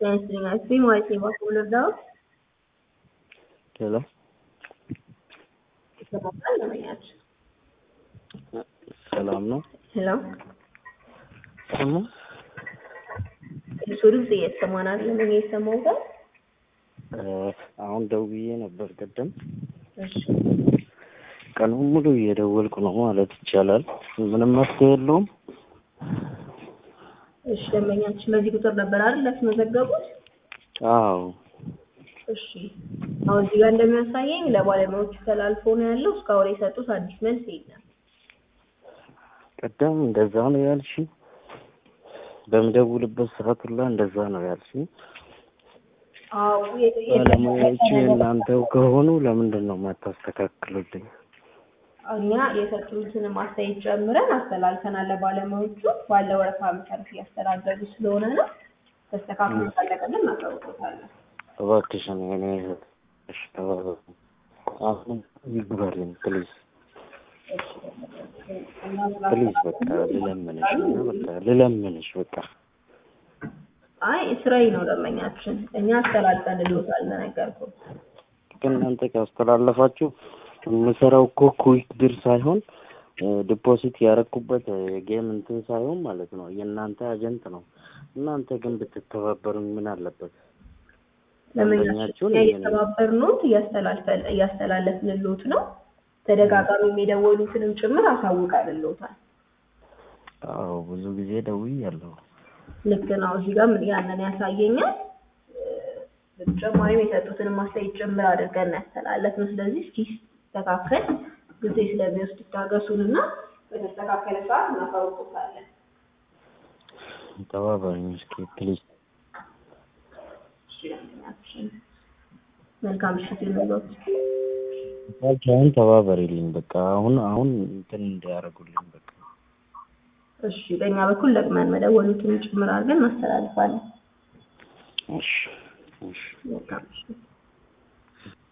ጤና ይስጥልኝ ማለት ነው። በኩል እርዳው ሄሎ ይሰማል ለመኛች ሰላም ነው? ሄሎ ሰማ እሱ ድምጽ እየተሰማን አይደለም። እኔ የሰማሁት አሁን ደውዬ ነበር ቅድም። እሺ ቀኑን ሙሉ እየደወልኩ ነው ማለት ይቻላል። ምንም መፍትሄ የለውም። እሺ ደንበኛችን በዚህ ቁጥር ነበር አይደል ያስመዘገቡት? አዎ እሺ አሁን እዚህ ጋር እንደሚያሳየኝ ለባለሙያዎቹ ተላልፎ ነው ያለው። እስካሁን የሰጡት አዲስ መልስ የለም። ቅድም እንደዛ ነው ያልሽ። በምደውልበት ሰዓት ሁላ እንደዛ ነው ያልሽ። አዎ የ- የ- ባለሙያዎቹ የእናንተው ከሆኑ ለምንድን ነው የማታስተካክሉልኝ? እኛ የሰጡትን ማስተያየት ጨምረን አስተላልፈናል ለባለሙያዎቹ። ባለ ወረፋ መሰረት እያስተናገዱ ስለሆነ ነው። ተስተካክሎ ካለቀልን እናሳውቅዎታለን። እባክሽን የኔ እህት እሺ፣ ተባበሩ። አሁን ይግባልኝ ፕሊዝ ፕሊዝ፣ በቃ ልለምንሽ እና በቃ ልለምንሽ በቃ አይ ስራዬ ነው ደንበኛችን። እኛ አስተላልፈን ልዎታል እንደነገርኩህ። ከእናንተ ካስተላለፋችሁ የምሰራው እኮ ኩዊክ ድር ሳይሆን ዲፖዚት ያረኩበት የጌም እንትን ሳይሆን ማለት ነው የእናንተ አጀንት ነው። እናንተ ግን ብትተባበሩኝ ምን አለበት? ደንበኛችን ደንበኛችሁን እኛ እኔ ነኝ። እየተባበርንዎት እያስተላልፈን እያስተላለፍንልዎት ነው። ተደጋጋሚ የደወሉትንም ጭምር አሳውቀንልዎታል። አዎ ብዙ ጊዜ ደውያለሁ። ልክ ነው። እዚህ ጋር ምን ያንን ያሳየኛል። በተጨማሪም የሰጡትን ማስተያየት ጭምር አድርገን ያስተላለፍን። ስለዚህ እስኪ ሲስተካከል ጊዜ ስለሚወስድ ይታገሱንና በተስተካከለ ሰዓት እናሳውቅዎታለን። ተባበሩኝ እስኪ ፕሊዝ። እሺ ደንበኛችን መልካም ምሽት ይሁንልዎት። አሁን ተባበሪልኝ በቃ አሁን አሁን እንትን እንዲያደርጉልኝ በቃ እሺ በእኛ በኩል ለቅመን መደወሉትን ጭምር አድርገን እናስተላልፋለን። እሺ እሺ መልካም ምሽት።